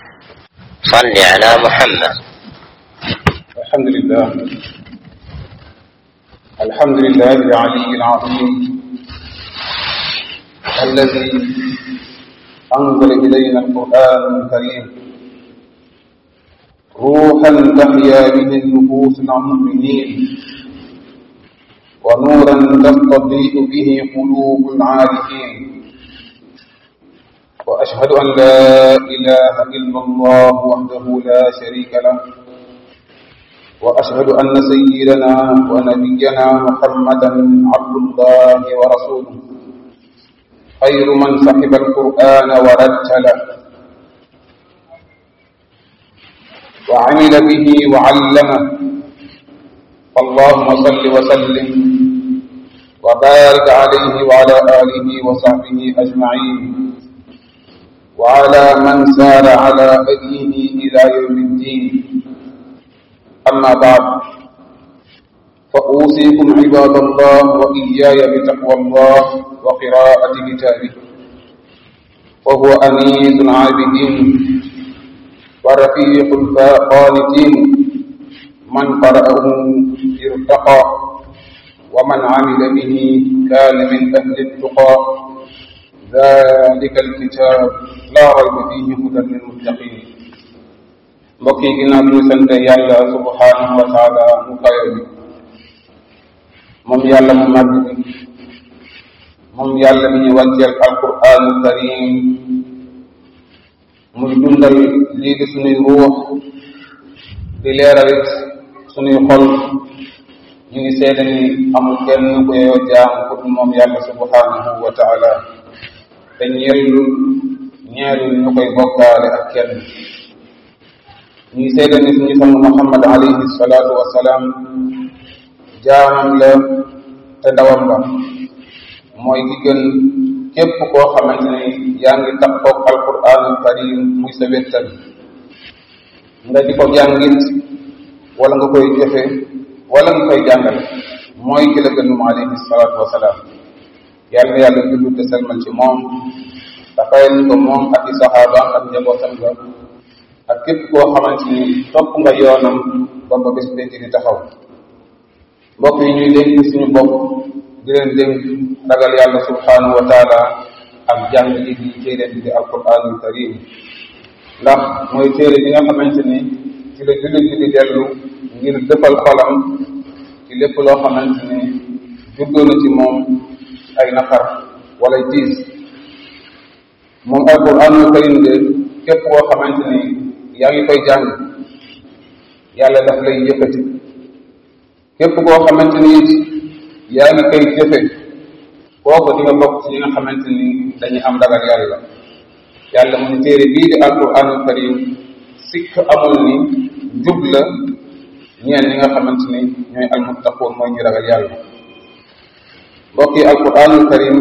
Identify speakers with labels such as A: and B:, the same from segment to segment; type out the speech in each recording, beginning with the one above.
A: صل على محمد
B: الحمد لله الحمد لله العلي العظيم الذي أنزل إلينا القرآن الكريم روحا تحيا به النفوس المؤمنين ونورا تستضيء به قلوب العارفين وأشهد أن لا إله إلا الله وحده لا شريك له وأشهد أن سيدنا ونبينا محمدا عبد الله ورسوله خير من صحب القرآن ورتله وعمل به وعلمه اللهم صل وسلم وبارك عليه وعلى آله وصحبه أجمعين وعلى من سار على هديه إلى يوم الدين أما بعد فأوصيكم عباد الله وإياي بتقوى الله وقراءة كتابه وهو أنيس العابدين ورفيق القانتين من قرأه ارتقى ومن عمل به كان من أهل التقى ذلك الكتاب لا ريب فيه هدى للمتقين mbokk yi ginnaaw bi ñu sant yàlla subhanahu wa taala mu kayo bi moom yàlla mu màgg bi moom yàlla mi ñu wàcceel alquranu karim muy dundal lii di suñuy ruux di leeralit suñuy xol ñu ngi seede ni amul kenn ku yoo jaam ku dul moom yàlla subhanahu wa taala te ñeelul ñeelul ñu koy bokkaale ak kenn ñuy seede ni suñu sang Muhammad alayhi salaatu wa salaam jaamam la te ndawam la mooy ki gën képp koo xamante ni yaa ngi takkoog alquranul karim muy sa wettal nga di ko jàngit wala nga koy jëfe wala nga koy jàngal mooy ki la gën moom alayhi salaatu wa salaam yàlla yàlla jullu te selmal ci moom dafayal ko moom ak i saxaabaam ak njabootam ga ak képp koo xamante ni topp nga yoonam ba ba bés pénc di taxaw mbokk yi ñuy dénk suñu bopp di leen dénk ragal yàlla subhanahu wa taala ak jàng li di téere bi di alquranul karim ndax mooy téere bi nga xamante ni ci la jullit bi di dellu ngir dëppal xolam ci lépp loo xamante ni juddoo na ci moom ay naqar wala tiis moom alquranul karim de képp koo xamante ni yaa ngi koy jàng yàlla daf lay yëkkati képp koo xamante ni it yaa ngi koy jëfe kooku di nga bokk ci ñi nga xamante ni dañuy am ragal yàlla yàlla mu ne téere bii di alquranul karim sikk amul ni jub la ñeen ñi nga xamante ni ñooy almuttaqoon mooy ñu ragal yàlla mbokk yi alquranul karim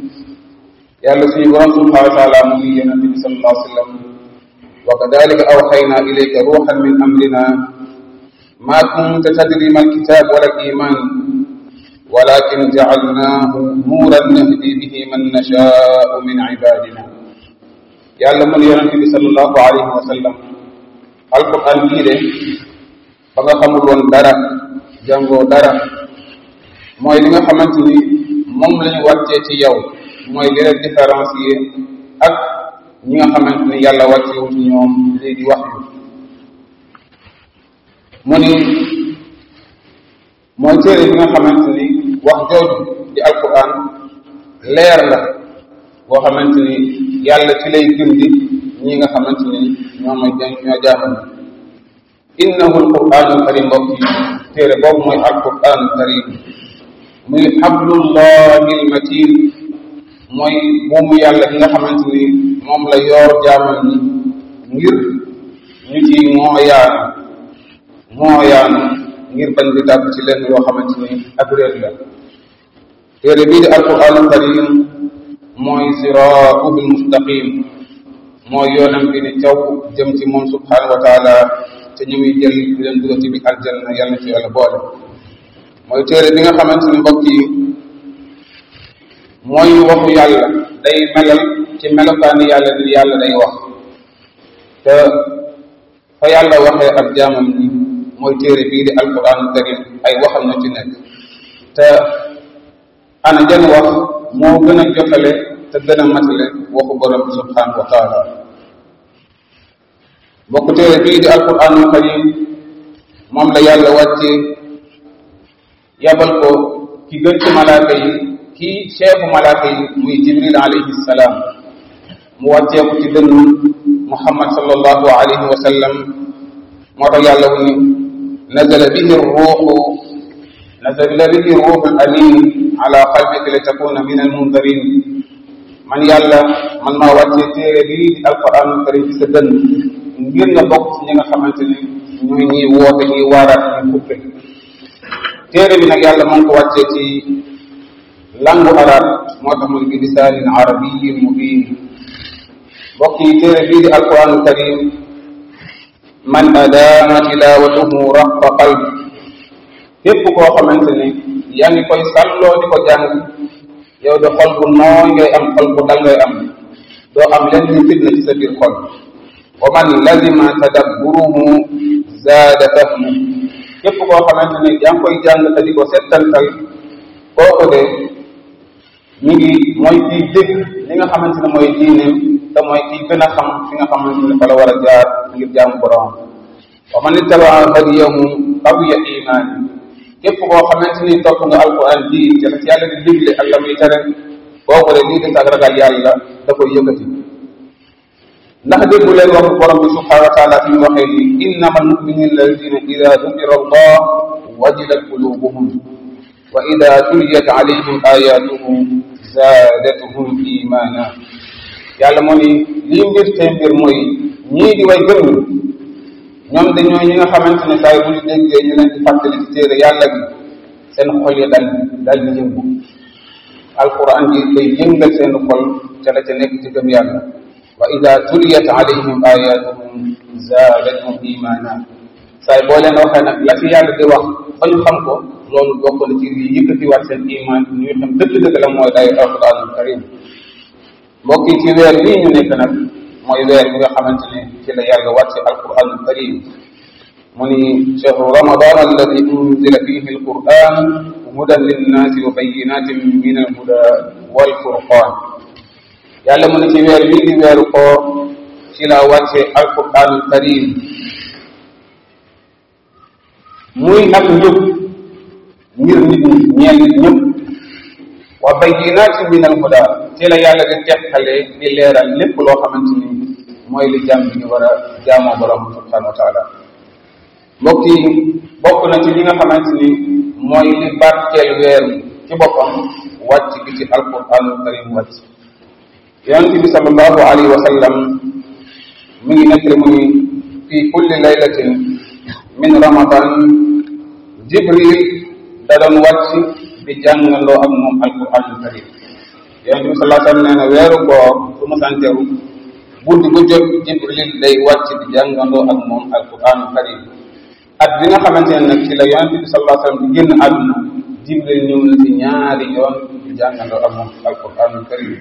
B: yàlla suñu borom subhanahu wa taala mu ngi yonente bi sallallahu alayhi wa sallam wa kadalika awxayna ilayka ruuxan min amrina ma kunta tadri ma alkitab wala aliman walakin jacalnahu nuuran nahdi bihi man nashaau min ibadina yàlla mun yonente bi sallallahu alayhi wa sallam alquran bii de ba nga xamul woon dara jàngoo dara mooy li nga xamante ni moom la ñu wàccee ci yow mooy li leen différencier ak ñi nga xamante ni yàlla wàccewu ci ñoom lii di wax yu mu ni mooy téere bi nga xamante ni wax jooju di alquran leer la boo xamante ni yàlla ci lay gindi ñi nga xamante ni ñoo may ñoo jaamal innahu alquranul karim mbokk yi téere boobu mooy alquranul karim muy xablullahi almatin mooy buumu yàlla bi nga xamante ni moom la yoor jaamal ñi ngir ñu ci mooyaanu mooyaanu ngir bañ di tàbb ci lenn yoo xamante ni ak réer la téere bii di alquranul karim mooy siraatul mustaqim mooy yoonam bi ni caw jëm ci moom subhanahu wa taala te ñu muy jël di leen dugal ci bi aljanna yàlla ci yàlla boole mooy téere bi nga xamante ni mbokk yi mooy waxu yàlla day melal ci melokaani yàlla ni yàlla day wax te fa yàlla waxee ak jaamam ni mooy téere bii di alquran karim ay waxam na ci nekk te ana jan wax moo gën a jotale te gën a matale waxu borom bi subhanahu wa taala bokk téere bii di alquranul karim moom la yàlla wàccee yabal ko ki gën ci malaaka yi kii chefu malaaka yi muy jibril alayhi salaam mu wàccee ko ci dënn muhammad sallallahu alayhi wa sallam moo tax yàlla wu ni nazala bihi ruuxu nazala bihi ruuxu amin ala qalbika li takuna min almundarin man yàlla man maa wàccee téere bii di alquranul karim ci sa dënn ngir nga bokk ci ñi nga xamante ni ñooy ñiy woote ñiy waaraat ñuy xuppe téere bi nag yàlla moo ko wàccee ci langu arab moo tax mu ne bi lisaanin arabiyin mubin mbokk yi téere bii di alquranul karim man adaama tilawatuhu raqa qalbi képp koo xamante ni yaa ngi koy sàlloo di ko jàng yow de xol bu nooy ngay am xol bu dal ngay am doo am lenn ni fitna ci sa biir xol wa man lazima tadabburuhu zaada fahmu képp koo xamante ni yaa ngi koy jàng te di ko settantal kooku de mi ngi mooy kiy dégg li nga xamante ne mooy diineem te mooy kiy gën a xam fi nga xamante ne fa la war a jaar ngir jaamu borom wa man ittabaa hadiyahu qawiya imaani képp koo xamante ni topp nga alquran ji te ci yàlla di digle ak la muy tere kooku de lii di ak ragal yàlla da koy yëkkati ndax déggu leen waxu borom bi subhanahu wa taala fi mu waxee ni innama almuminina alladina ida dukira allah wajilat qulubuhum wa ida tuliyat alayhim ayatuhu zaadatuhum imana yàlla moo ni lii mbir te mbir mooy ñii di way gëm ñoom dañoo ñi nga xamante ne saa yu bu ñu déggee ñu leen di fàttali ci téere yàlla bi seen xol yi dal dal di yëngu alquran ji day yëngal seen xol ca la ca nekk ci gëm yàlla wa ida tuliyat alayhim ayatuhum zaadathum imana saay boo leen waxee nag la ci yàlla di wax ba ñu xam ko loolu bokk na ci li yëkkatiwaat seen iman ñuy xam dëgg-dëgg la mooy day alquranul karim mbokk yi ci weer bii ñu nekk nag mooy weer bi nga xamante ne ci la yàlla wàcce alquranul karim mu ni chahru ramadan alladi unzila fihi alquran hudan linnaasi wa bayinatin min alhuda walfurqan yàlla mu ne ci weer bii di weeru koor ci la wàcce alquranul karim muy ak njub ngir nit ñi ñeel nit ñëpp wa bayinatin min alhuda ci la yàlla di teqale di leeral lépp loo xamante ni mooy li jàmm bi ñu war a jaamoo borom subhanahu wa taala mbokk yi bokk na ci li nga xamante ni mooy li barkeel weer ci boppam wàcc gi ci alquranul karim wàcc yonente bi sallallahu alayhi wa sallam mi ngi nekk mu ni fi kulli laylatin min ramadan jibril da doon wàcc di jàngandoo ak moom alquranul karim yonente bi sallallahu alayhi wa sallam nee na weeru koor su mu santeru guddi gu jot jibril day wàcc di jàngandoo ak moom alquranul karim at bi nga xamante ne nag ci la yonente bi sallallahu alayhi wa sallam di génn àdduna jibril ñëw na ci ñaari yoon di jàngandoo ak moom alquranul karim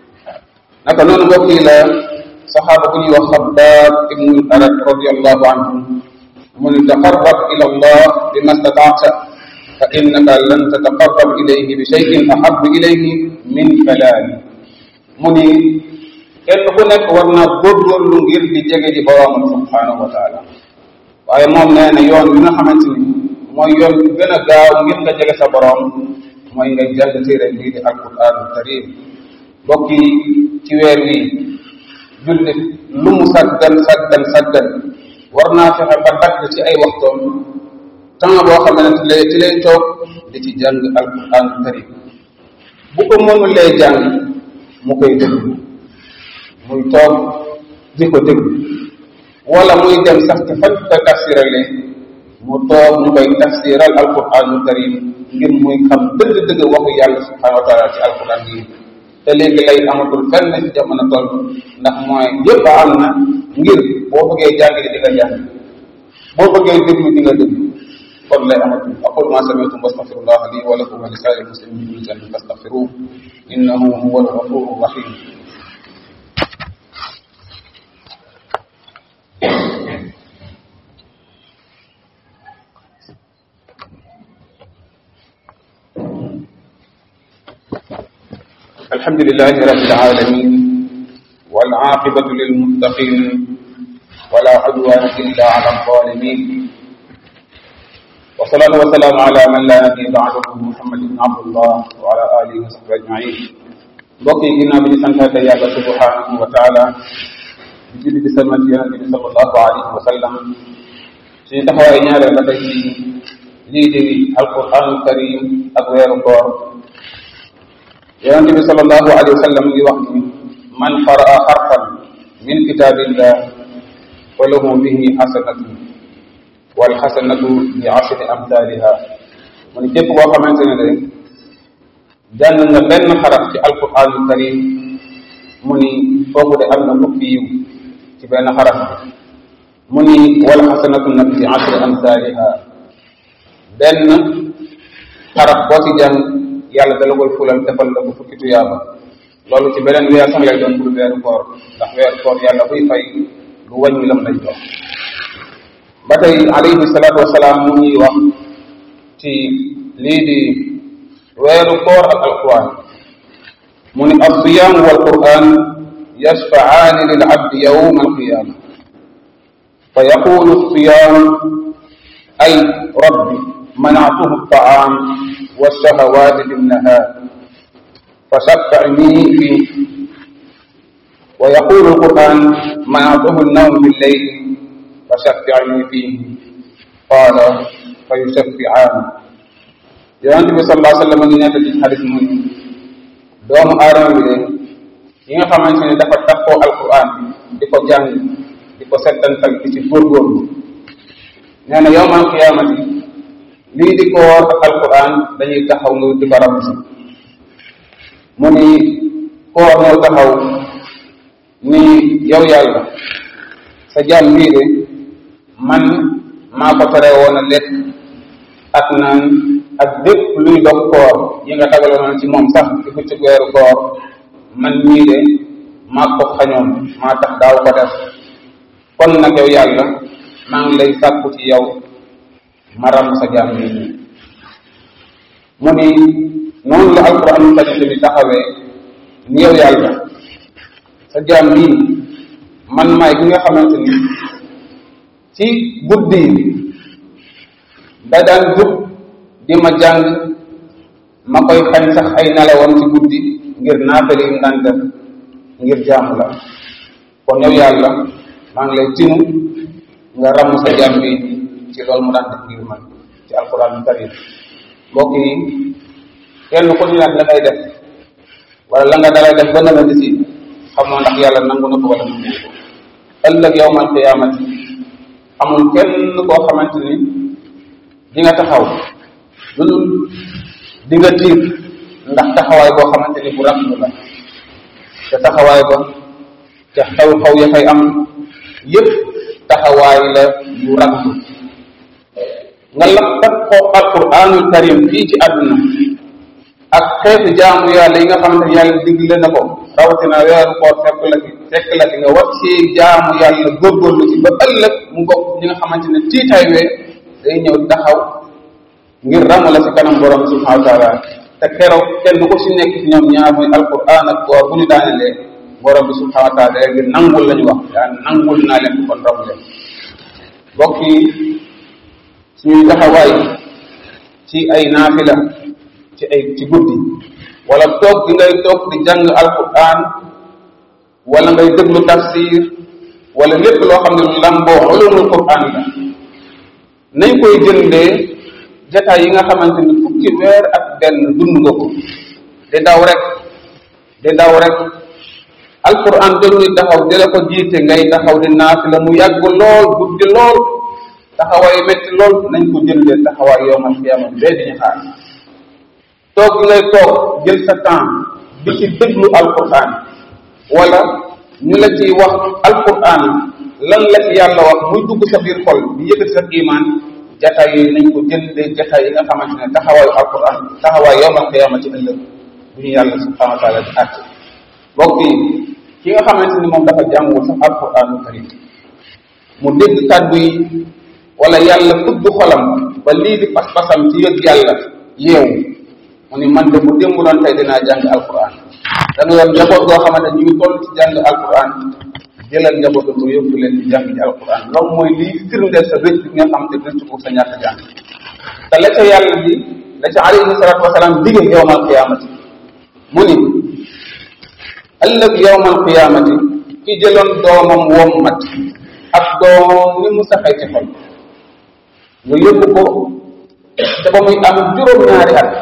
B: naka noonu mbokk yi la saxaaba bu ñuy wax xabbaab ibnu arat radiallahu anhu mu ni taqarrab ila allah bima stataata fa innaka lan tataqarrab ilayhi bi cheyin ahabu ilayhi min kalaami mu ni kenn ku nekk war naa góorgóorlu ngir di jege ji boroomam subhanahu wa taala waaye moom nee na yoon bi nga xamante ni mooy yoon bi gën a gaaw ngir nga jege sa boroom mooy ngay jàng téere bii di alquranul karim mbokk yi ci weer wi jullit lu mu saggan saggan saggan war naa fexe ba dagg ci ay waxtoom temps boo xamante ne ci lay toog di ci jàng alquran karim bu ko mënulee jàng mu koy déglu muy toog di ko déglu wala muy dem sax ci fañ koy tafsirale mu toog ñu koy tafsiral alquranul karim ngir muy xam dëgg-dëgg waxu yàlla subhanahu wa taala ci alquran yi te léegi lay amatul fenn ci jamono toll ndax mooy yëpp am na ngir boo bëggee jàng di nga jàng boo bëggee déglu di nga déglu kon lay amatul aqul ma sami'tum wastaghfirullah li wa lakum wa li sa'iril muslimin min dhanbin fastaghfiruhu innahu huwal ghafurur rahim الحمد لله رب العالمين والعاقبة للمتقين ولا عدوان إلا على الظالمين والصلاة والسلام على من لا نبي بعده محمد بن عبد الله وعلى آله وصحبه أجمعين mbokk yi ginnaaw bi ñu santaate yàlla subhanahu wa taala di julli di salmal ci yonente bi sallallahu alayhi wa sallam suñu taxawaay ñaareel ba tey ci lii di alquranul karim ak weeru koor yonente bi sallallahu alayhi wa sallam ngi wax ni man qaraa xarfan min kitabillah fa lahu bihi xasanatu wal xasanatu bi ashri amthaliha mu ne képp koo xamante ne rek jàng nga benn xaraf ci alquranul karim mu ni kooku de am na fukki yiw ci benn xaraf bi mu ni wal xasanatu nag bi ashri amthaliha benn xaraf boo ci jàng yàlla dala koy fulal defal la ko fukki tuyaaba loolu ci beneen weer sax lay doon pour weeru koor ndax weeru koor yàlla buy fay lu wàññi lam lay jox ba tey alayhi salaatu wasalaam mu ñuy wax ci lii di weeru koor ak alquran mu ni alsiyam walquran yashfacaani lil abdi yawma alqiyama fa yaqulu alsiyam ay rabbi manactuhu alطaam walshahawati binnahar فشفعني فيه ويقول القرآن منعته النوم بالليل فشفعني فيه قال فيشفعان yonent bi sallallahu alayhi wa sallam ngi nekk ci xadis mu ni doomu aadama bi de yi nga xamante ne dafa takkoo alquran di ko jàng di ko settantal di ci góorgóorlu nee na yowmal qiyaamati lii di koor ak alquran dañuy taxaw nga di ko rab si mu ni koor ñëw taxaw ni yow yàlla sa jaam bii de man maa ko tere woon a lekk ak naan ak bépp luy dog koor yi nga dagaloon ci moom sax di ko ci weeru koor man ñii de maa ko xañoon maa tax daaw ko def kon nag yow yàlla maa ngi lay sàkku ci yow maram sa jaam bii nii mu ni noonu la alquran karim bi taxawee ni yow yàlla sa jaam bii man maay ki nga xamante ni ci guddi yi da daan jub di ma jàng ma koy xañ sax ay nelawam ci guddi ngir naafale yi daan def ngir jaamu la kon yow yàlla maa ngi lay tinu nga ramm sa jaam bi ci loolu mu daan def ngir man ci alquran karim mbokk yi kenn ku ñu nag la ngay def wala la nga dalay def ba na nga gisi xamoo ndax yàlla nangu na ko wala nangu ko ëllëg yowmal qiyaamati amul kenn koo xamante ni di nga taxaw lu dul di nga tiir ndax taxawaay boo xamante ni bu rafetlu la te taxawaay ba te xew-xew ya fay am yëpp taxawaay la bu rafetlu nga la tat ko alquranul karim fii ci àdduna ak xeetu jaamu yàlla yi nga xamante ni yàlla digle na ko rawatina weeru koor fekk la fi fekk la fi nga war ci jaamu yàlla góorgóorlu ci ba ëllëg mu bokk ñi nga xamante ne tiitaay wee day ñëw taxaw ngir ràmm la ci kanam borom subhanahu wa taala te keroog kenn du ko si nekk ci ñoom ñaar muy alquran ak koor bu ñu daanelee borom bi subhanahu wa taala ngir nangul la ñu wax yaa nangul naa leen kon raw leen mbokk yi suñuy taxawaay ci ay naafila ci ay ci guddi wala toog gi ngay toog di jàng alquran wala ngay déglu tafsir wala lépp loo xam ne lu lamboo ulumul quran la nañ koy jëndee jataay yi nga xamante ni fukki weer ak benn dund nga ko di daw rek di daw rek alquran dañuy taxaw di la ko jiite ngay taxaw di naafila mu yàgg lool guddi lool taxawaay métti lool nañ ko jëndee taxawaay yowmal xiyaama bee di ñu xaar toog gi ngay toog jël sa temps di ci déglu alquran wala ñu la ciy wax alquran lan la ci yàlla wax muy dugg sa biir xol di yëkkati sa iman jataay yooyu nañ ko jëndee jataay yi nga xamante ne taxawaayu alquran taxawaay yowmal qiyaama ci ëllëg bu ñu yàlla subhanahu wa taala di àtt mbokk yi ki nga xamante ni moom dafa jàngul sax alquranu karim mu dégg kàddu yi wala yàlla tudd xolam ba lii di pas-pasam ci yëg yàlla yeewu mu ni man de bu démb doon tey dinaa jàng alquran da nga yor njaboot goo xamante ñu ngi toll ci jàng alquran jëlal njaboot bu yóbbu leen ci jàng ci alquran loolu mooy liy firndeel sa rëcc bi nga xam te rëcc ko sa ñàkk jàng te la ca yàlla bi la ca alayhi salatu wasalaam dige yowmal qiyamati mu ni ëllëg yowmal qiyamati ki jëloon doomam wommat ak doomam ni mu saxee ci xol nga yóbbu ko te ba muy am juróom-ñaari at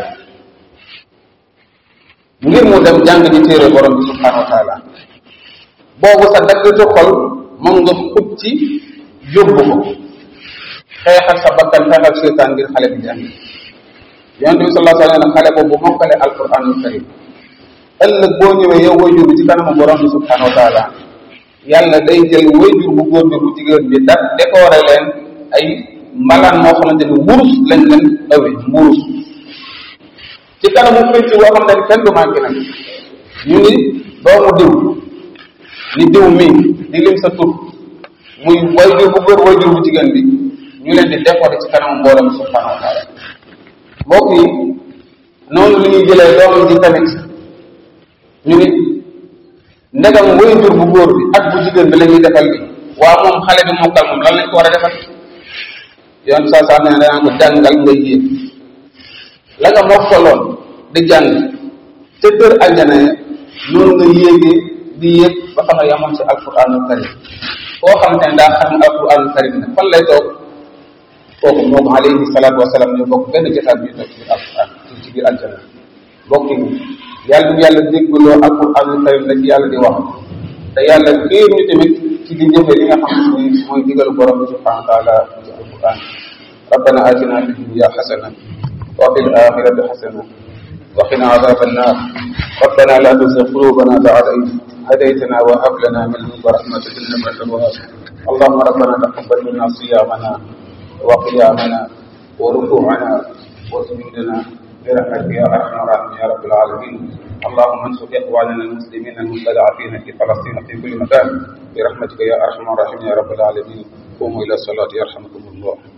B: ngir mu dem jàng ji téere borom bi subhanahu wa taala boobu sa daggatu xol moom nga xub ci yóbbu ko xeexal sa bakkan xeexal seytaan ngir xale bi jàng yonente bi sallallahu alayhi wa sallam xale boobu mokkale alquranul karim ëllëg boo ñëwee yow way jur bi ci kanamu borom bi subhanahu wa taala yàlla day jël way jur bu góor bi bu jigéen bi da décoré leen ay mbalaan moo xamante ni wurus lañ leen awe wurus ci kanamu pénc boo xam ne kenn du manqué nag ñu ni doomu diw ni diw mii di lim sa tur muy way jur bu góor way jur bu jigéen bi ñu leen di décoré ci kanamu mbooloo mi subhanahu wa taala mbokk yi noonu li ñuy jëlee doomam ji tamit ñu ni ndegam way jur bu góor bi ak bu jigéen bi la ñuy defal bi waa moom xale bi mokkal moom lan lañ ko war a defal yoon saa saa ne danaa ko jàngal nga yéeg la nga mokkaloon di jàng te kër aljana ya noonu nga yéegee di yéeg ba fa nga yamoon si alquranul karim koo xam ne daa xam alquranul karim nag fan lay toog kooku moom alayhi salaatu wasalaam ñu bokk benn jotaat bi toog ci biir alquran ci biir aljana bokk yi yàlla bu yàlla déggloo alquranul karim la ci yàlla di wax te yàlla xiir ñu tamit ci di jëfe li nga xam ne mooy digalu borom bi subhanahu wa taala ci alquran ربنا آتنا في الدنيا حسنة وفي الآخرة حسنة وقنا عذاب النار ربنا لا تزغ قلوبنا بعد إذ هديتنا وهب لنا من لدنك رحمة إنك أنت الوهاب اللهم ربنا تقبل منا صيامنا وقيامنا وركوعنا وسجودنا برحمتك يا أرحم الراحمين يا رب العالمين اللهم انصر إخواننا المسلمين المستضعفين في فلسطين في كل مكان برحمتك يا أرحم الراحمين يا رب العالمين قوموا إلى الصلاة يرحمكم الله